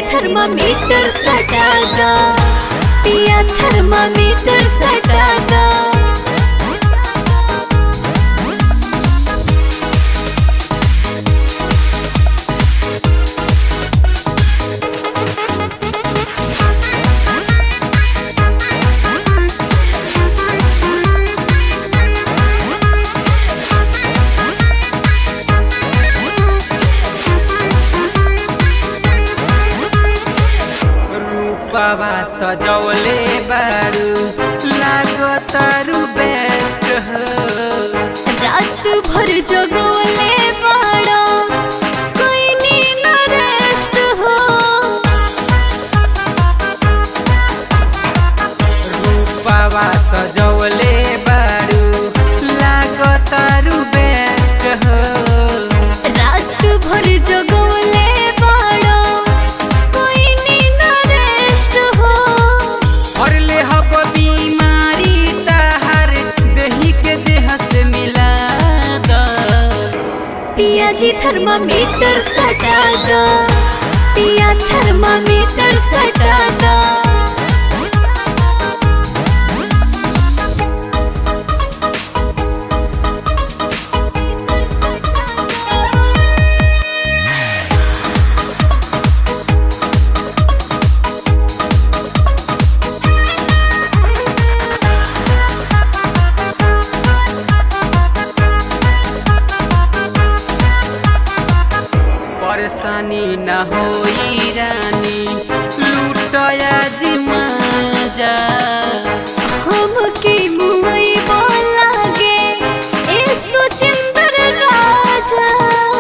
thermometer सटा गा पिया थर्मामीटर सटा गा रूपवा सजौले बारू लागतारू बेस्ट हो रात भर जगोले बड़ा कोई नींद रेस्ट हो रूपवा सजौले बारू लागतारू बेस्ट हो रात भर जगोले बड़ा कोई नींद रेस्ट हो और ले हब बीमारी ताहर देही के देह से मिला द पिया जी थर्मामीटर सटा गा पिया थर्मामीटर सटा गा परेशानी न होई रानी लूटया जी मजा हमके मुई बोलागे ए सुचिंदर राजा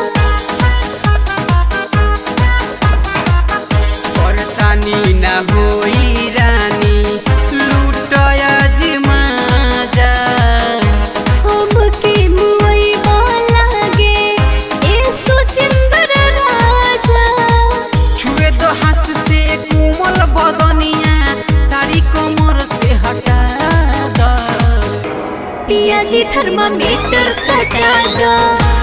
परेशानी न होई रानी लूटया जी मजा हमके मुई बोलागे ए सुचिंदर राजा छुए दो हाथ से कोमल बदनिया साड़ी कमर से हटा द पिया जी थर्मामीटर सटा गा